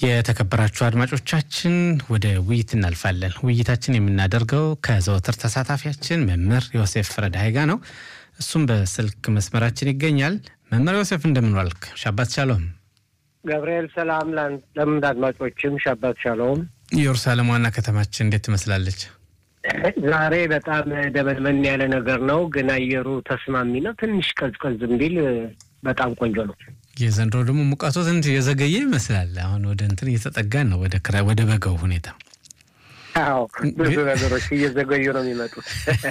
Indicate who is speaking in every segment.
Speaker 1: የተከበራችሁ አድማጮቻችን ወደ ውይይት እናልፋለን። ውይይታችን የምናደርገው ከዘወትር ተሳታፊያችን መምህር ዮሴፍ ረዳይ ጋ ነው። እሱም በስልክ መስመራችን ይገኛል። መምህር ዮሴፍ እንደምን ዋልክ? ሻባት ሻሎም።
Speaker 2: ገብርኤል ሰላም ለምድ አድማጮችም ሻባት ሻሎም።
Speaker 1: ኢየሩሳሌም ዋና ከተማችን እንዴት ትመስላለች?
Speaker 2: ዛሬ በጣም ደመንመን ያለ ነገር ነው፣ ግን አየሩ ተስማሚ ነው። ትንሽ ቀዝቀዝ ቢል በጣም ቆንጆ ነው።
Speaker 1: የዘንድሮ ደግሞ ሙቀቱ ትንሽ የዘገየ ይመስላል። አሁን ወደ እንትን እየተጠጋን ነው፣ ወደ ክረምት ወደ በጋው ሁኔታ።
Speaker 2: አዎ ብዙ ነገሮች እየዘገዩ ነው የሚመጡት።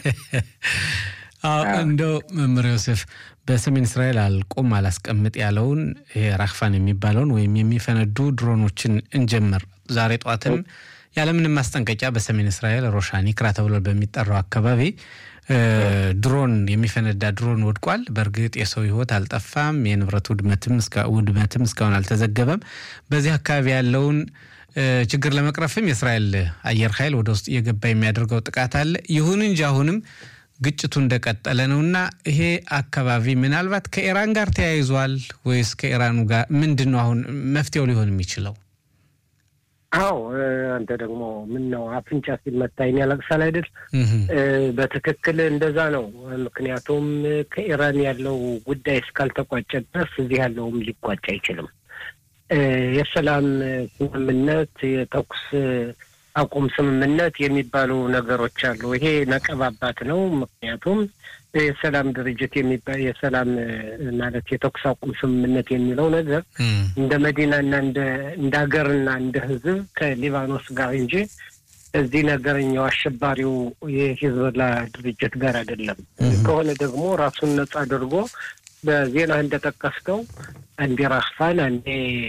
Speaker 1: አዎ እንደው መምህር ዮሴፍ በሰሜን እስራኤል አልቆም አላስቀምጥ ያለውን ራክፋን የሚባለውን ወይም የሚፈነዱ ድሮኖችን እንጀምር። ዛሬ ጠዋትም ያለምንም ማስጠንቀቂያ በሰሜን እስራኤል ሮሻኒ ክራ ተብሎ በሚጠራው አካባቢ ድሮን የሚፈነዳ ድሮን ወድቋል። በእርግጥ የሰው ሕይወት አልጠፋም። የንብረት ውድመትም ውድመትም እስካሁን አልተዘገበም። በዚህ አካባቢ ያለውን ችግር ለመቅረፍም የእስራኤል አየር ኃይል ወደ ውስጥ እየገባ የሚያደርገው ጥቃት አለ። ይሁን እንጂ አሁንም ግጭቱ እንደቀጠለ ነው እና ይሄ አካባቢ ምናልባት ከኢራን ጋር ተያይዟል ወይስ ከኢራኑ ጋር ምንድን ነው አሁን መፍትሄው ሊሆን የሚችለው?
Speaker 2: አዎ አንተ ደግሞ ምን ነው አፍንጫ ሲመታ ያለቅሳል አይደል? በትክክል እንደዛ ነው። ምክንያቱም ከኢራን ያለው ጉዳይ እስካልተቋጨ ድረስ እዚህ ያለውም ሊቋጭ አይችልም። የሰላም ስምምነት፣ የተኩስ አቁም ስምምነት የሚባሉ ነገሮች አሉ። ይሄ ነቀባባት ነው። ምክንያቱም የሰላም ድርጅት የሚባል የሰላም ማለት የተኩስ አቁም ስምምነት የሚለው ነገር እንደ መዲናና እንደ ሀገርና እንደ ሕዝብ ከሊባኖስ ጋር እንጂ እዚህ ነገርኛው አሸባሪው የሂዝቦላ ድርጅት ጋር አይደለም። ከሆነ ደግሞ ራሱን ነጻ አድርጎ በዜና እንደጠቀስከው አንዴ ራክፋን አንዴ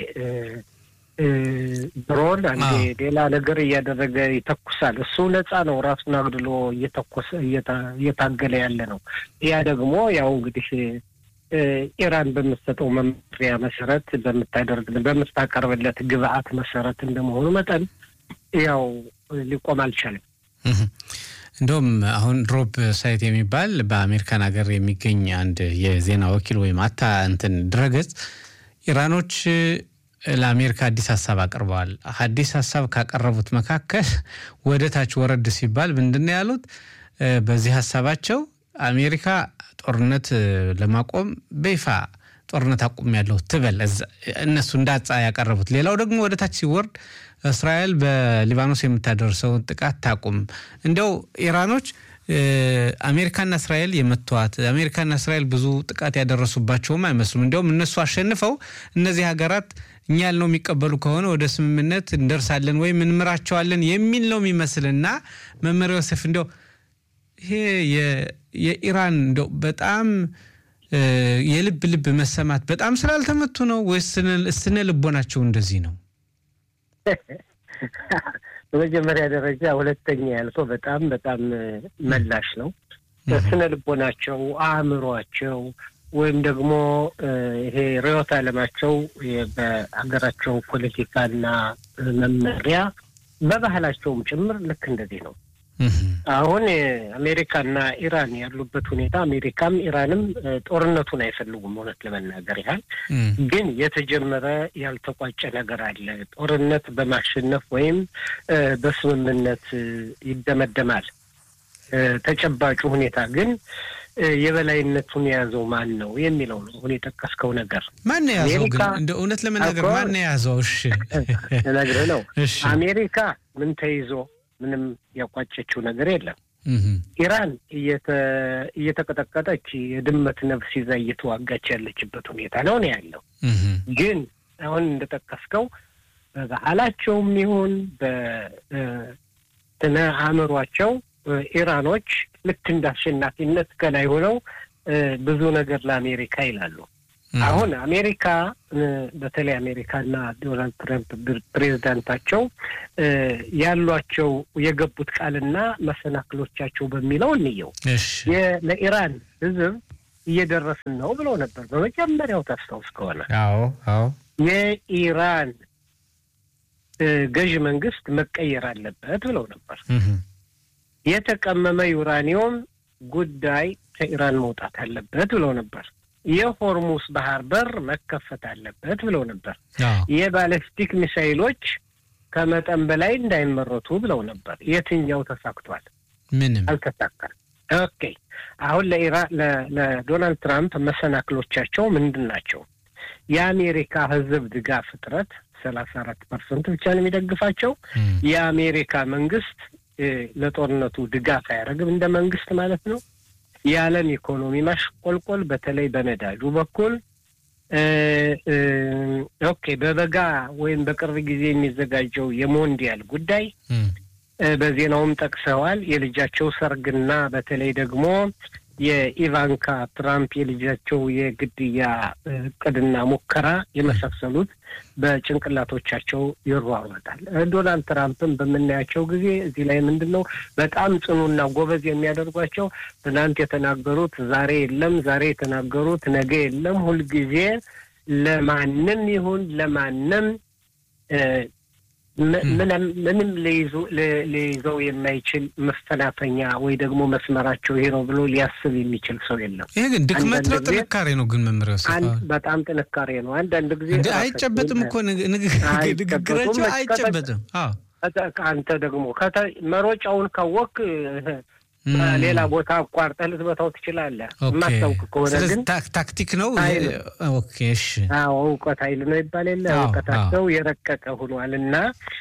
Speaker 2: ድሮን አንዴ ሌላ ነገር እያደረገ ይተኩሳል። እሱ ነጻ ነው። ራሱን አግድሎ እየተኮሰ እየታገለ ያለ ነው። ያ ደግሞ ያው እንግዲህ ኢራን በምትሰጠው መመሪያ መሰረት በምታደርግ በምታቀርብለት ግብአት መሰረት እንደመሆኑ መጠን ያው ሊቆም አልቻለም።
Speaker 1: እንደውም አሁን ድሮፕ ሳይት የሚባል በአሜሪካን ሀገር የሚገኝ አንድ የዜና ወኪል ወይም አታ እንትን ድረገጽ ኢራኖች ለአሜሪካ አዲስ ሀሳብ አቅርበዋል። አዲስ ሀሳብ ካቀረቡት መካከል ወደ ታች ወረድ ሲባል ምንድን ነው ያሉት? በዚህ ሀሳባቸው አሜሪካ ጦርነት ለማቆም በይፋ ጦርነት አቁም ያለው ትበል፣ እነሱ እንዳጻ ያቀረቡት። ሌላው ደግሞ ወደ ታች ሲወርድ እስራኤል በሊባኖስ የምታደርሰውን ጥቃት ታቁም። እንዲያው ኢራኖች አሜሪካና እስራኤል የመተዋት አሜሪካና እስራኤል ብዙ ጥቃት ያደረሱባቸውም አይመስሉም። እንዲያውም እነሱ አሸንፈው እነዚህ ሀገራት እኛ ያልነው የሚቀበሉ ከሆነ ወደ ስምምነት እንደርሳለን ወይም እንምራቸዋለን የሚል ነው የሚመስልና መምህር ዮሴፍ እንዲያው ይሄ የኢራን እንዲያው በጣም የልብ ልብ መሰማት በጣም ስላልተመቱ ነው ወይስ ስነ ልቦናቸው እንደዚህ ነው?
Speaker 2: በመጀመሪያ ደረጃ ሁለተኛ ያልከው በጣም በጣም መላሽ ነው። ስነ ልቦናቸው፣ አእምሯቸው ወይም ደግሞ ይሄ ርዕዮተ ዓለማቸው በሀገራቸው ፖለቲካና መመሪያ በባህላቸውም ጭምር ልክ እንደዚህ ነው። አሁን አሜሪካና ኢራን ያሉበት ሁኔታ አሜሪካም ኢራንም ጦርነቱን አይፈልጉም። እውነት ለመናገር ያህል ግን የተጀመረ ያልተቋጨ ነገር አለ። ጦርነት በማሸነፍ ወይም በስምምነት ይደመደማል። ተጨባጩ ሁኔታ ግን የበላይነቱን የያዘው ማን ነው የሚለው ነው። አሁን የጠቀስከው ነገር
Speaker 1: ማን የያዘው ግን እንደ እውነት ለመናገር ማን የያዘው? እሺ
Speaker 2: እነግርህ ነው። አሜሪካ ምን ተይዞ ምንም ያቋጨችው ነገር የለም። ኢራን እየተቀጠቀጠች የድመት ነፍስ ይዛ እየተዋጋች ያለችበት ሁኔታ ነው ነው ያለው። ግን አሁን እንደጠቀስከው በባህላቸውም ይሁን በስነ አእምሯቸው ኢራኖች ልክ እንደ አሸናፊነት ከላይ ሆነው ብዙ ነገር ለአሜሪካ ይላሉ። አሁን አሜሪካ በተለይ አሜሪካና ዶናልድ ትራምፕ ፕሬዚዳንታቸው ያሏቸው የገቡት ቃልና መሰናክሎቻቸው በሚለው እንየው። ለኢራን ሕዝብ እየደረስን ነው ብለው ነበር በመጀመሪያው ታስታውስ ከሆነ
Speaker 1: አዎ አዎ
Speaker 2: የኢራን ገዥ መንግስት መቀየር አለበት ብለው ነበር። የተቀመመ ዩራኒየም ጉዳይ ከኢራን መውጣት አለበት ብለው ነበር። የሆርሙስ ባህር በር መከፈት አለበት ብለው ነበር። የባለስቲክ ሚሳይሎች ከመጠን በላይ እንዳይመረቱ ብለው ነበር። የትኛው ተሳክቷል?
Speaker 1: ምንም
Speaker 2: አልተሳካም። ኦኬ አሁን ለዶናልድ ትራምፕ መሰናክሎቻቸው ምንድን ናቸው? የአሜሪካ ሕዝብ ድጋፍ እጥረት ሰላሳ አራት ፐርሰንት ብቻ ነው የሚደግፋቸው። የአሜሪካ መንግስት ለጦርነቱ ድጋፍ አያደርግም እንደ መንግስት ማለት ነው። የዓለም ኢኮኖሚ ማሽቆልቆል በተለይ በነዳጁ በኩል ኦኬ፣ በበጋ ወይም በቅርብ ጊዜ የሚዘጋጀው የሞንዲያል ጉዳይ በዜናውም ጠቅሰዋል። የልጃቸው ሰርግና በተለይ ደግሞ የኢቫንካ ትራምፕ የልጃቸው የግድያ እቅድና ሙከራ የመሳሰሉት በጭንቅላቶቻቸው ይሯሯጣል። ዶናልድ ትራምፕን በምናያቸው ጊዜ እዚህ ላይ ምንድን ነው በጣም ጽኑና ጎበዝ የሚያደርጓቸው ትናንት የተናገሩት ዛሬ የለም፣ ዛሬ የተናገሩት ነገ የለም። ሁልጊዜ ለማንም ይሁን ለማንም ምንም ሊይዘው የማይችል መፈናፈኛ ወይ ደግሞ መስመራቸው ይሄ ነው ብሎ ሊያስብ የሚችል ሰው የለም።
Speaker 1: ይሄ ግን ድክመት ነው ጥንካሬ ነው? ግን መምሪያ
Speaker 2: በጣም ጥንካሬ ነው። አንዳንድ ጊዜ
Speaker 1: አይጨበጥም እኮ ንግግራቸው አይጨበጥም።
Speaker 2: አንተ ደግሞ መሮጫውን ካወቅ ሌላ ቦታ አቋርጠህ ልትመታው ትችላለህ። የማታውቅ ከሆነ ግን
Speaker 1: ታክቲክ ነው። ኦኬ እሺ፣
Speaker 2: አዎ እውቀት ኃይል ነው ይባል የለ እውቀታቸው የረቀቀ ሆኗል። እና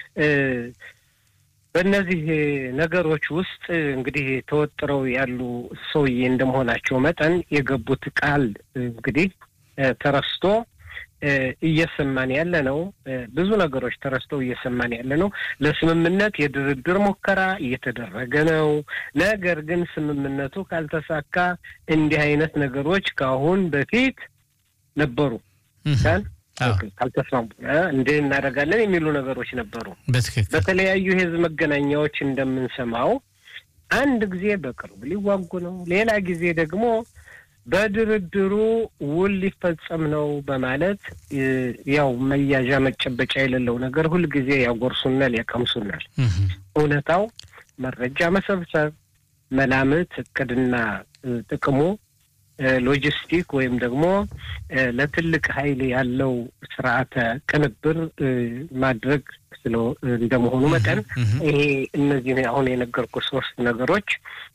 Speaker 2: በእነዚህ ነገሮች ውስጥ እንግዲህ ተወጥረው ያሉ ሰውዬ እንደመሆናቸው መጠን የገቡት ቃል እንግዲህ ተረስቶ እየሰማን ያለ ነው። ብዙ ነገሮች ተረስተው እየሰማን ያለ ነው። ለስምምነት የድርድር ሙከራ እየተደረገ ነው። ነገር ግን ስምምነቱ ካልተሳካ እንዲህ አይነት ነገሮች ከአሁን በፊት ነበሩ ጋን ካልተስማሙ እንዲህ እናደርጋለን የሚሉ ነገሮች ነበሩ። በተለያዩ የህዝብ መገናኛዎች እንደምንሰማው አንድ ጊዜ በቅርቡ ሊዋጉ ነው፣ ሌላ ጊዜ ደግሞ በድርድሩ ውል ሊፈጸም ነው በማለት ያው መያዣ መጨበጫ የሌለው ነገር ሁልጊዜ ያጎርሱናል፣ ያቀምሱናል። እውነታው መረጃ መሰብሰብ፣ መላምት፣ እቅድና ጥቅሙ ሎጂስቲክ ወይም ደግሞ ለትልቅ ኃይል ያለው ስርዓተ ቅንብር ማድረግ ስለ እንደመሆኑ መጠን ይሄ እነዚህ አሁን የነገርኩ ሶስት ነገሮች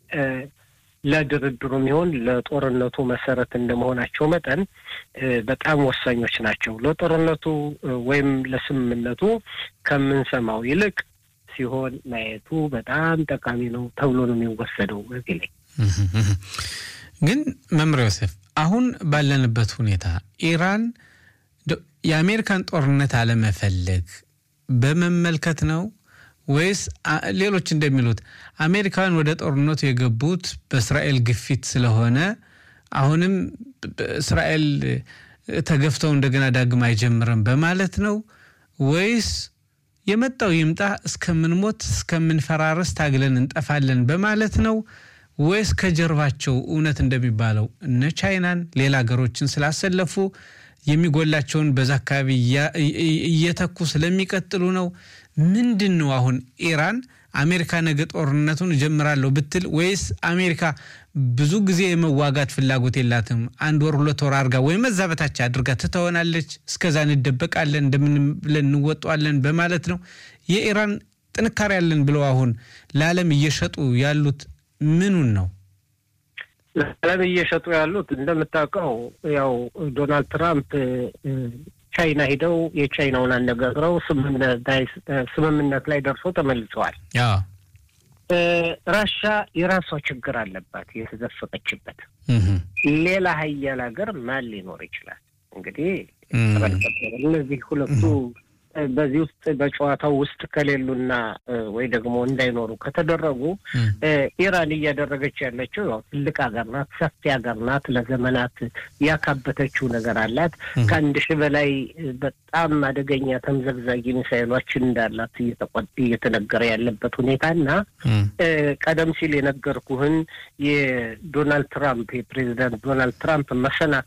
Speaker 2: ለድርድሩም ይሆን ለጦርነቱ መሰረት እንደመሆናቸው መጠን በጣም ወሳኞች ናቸው። ለጦርነቱ ወይም ለስምምነቱ ከምንሰማው ይልቅ ሲሆን ማየቱ በጣም ጠቃሚ ነው ተብሎ ነው የሚወሰደው። እዚህ ላይ
Speaker 1: ግን መምር ዮሴፍ፣ አሁን ባለንበት ሁኔታ ኢራን የአሜሪካን ጦርነት አለመፈለግ በመመልከት ነው ወይስ ሌሎች እንደሚሉት አሜሪካውያን ወደ ጦርነቱ የገቡት በእስራኤል ግፊት ስለሆነ አሁንም እስራኤል ተገፍተው እንደገና ዳግም አይጀምርም በማለት ነው ወይስ የመጣው ይምጣ እስከምንሞት እስከምንፈራረስ ታግለን እንጠፋለን በማለት ነው ወይስ ከጀርባቸው እውነት እንደሚባለው እነ ቻይናን ሌላ ሀገሮችን ስላሰለፉ የሚጎላቸውን በዛ አካባቢ እየተኩ ስለሚቀጥሉ ነው? ምንድን ነው አሁን ኢራን አሜሪካ ነገ ጦርነቱን እጀምራለሁ ብትል ወይስ አሜሪካ ብዙ ጊዜ የመዋጋት ፍላጎት የላትም፣ አንድ ወር ሁለት ወር አድርጋ ወይም እዛ በታች አድርጋ ትተወናለች፣ እስከዛ እንደበቃለን፣ እንደምን ብለን እንወጣዋለን በማለት ነው? የኢራን ጥንካሬ ያለን ብለው አሁን ለዓለም እየሸጡ ያሉት ምኑን ነው?
Speaker 2: ለዓለም እየሸጡ ያሉት እንደምታውቀው ያው ዶናልድ ትራምፕ ቻይና ሂደው የቻይናውን አነጋግረው ስምምነት ላይ ደርሶ ተመልሰዋል። ራሻ የራሷ ችግር አለባት የተዘፈቀችበት። ሌላ ሀያል ሀገር ማን ሊኖር ይችላል? እንግዲህ እነዚህ ሁለቱ በዚህ ውስጥ በጨዋታው ውስጥ ከሌሉና ወይ ደግሞ እንዳይኖሩ ከተደረጉ ኢራን እያደረገች ያለችው ያው ትልቅ ሀገር ናት፣ ሰፊ ሀገር ናት። ለዘመናት ያካበተችው ነገር አላት። ከአንድ ሺህ በላይ በጣም አደገኛ ተምዘግዛጊ ሚሳይሎች እንዳላት እየተነገረ ያለበት ሁኔታ እና ቀደም ሲል የነገርኩህን የዶናልድ ትራምፕ የፕሬዚዳንት ዶናልድ ትራምፕ መሰናክል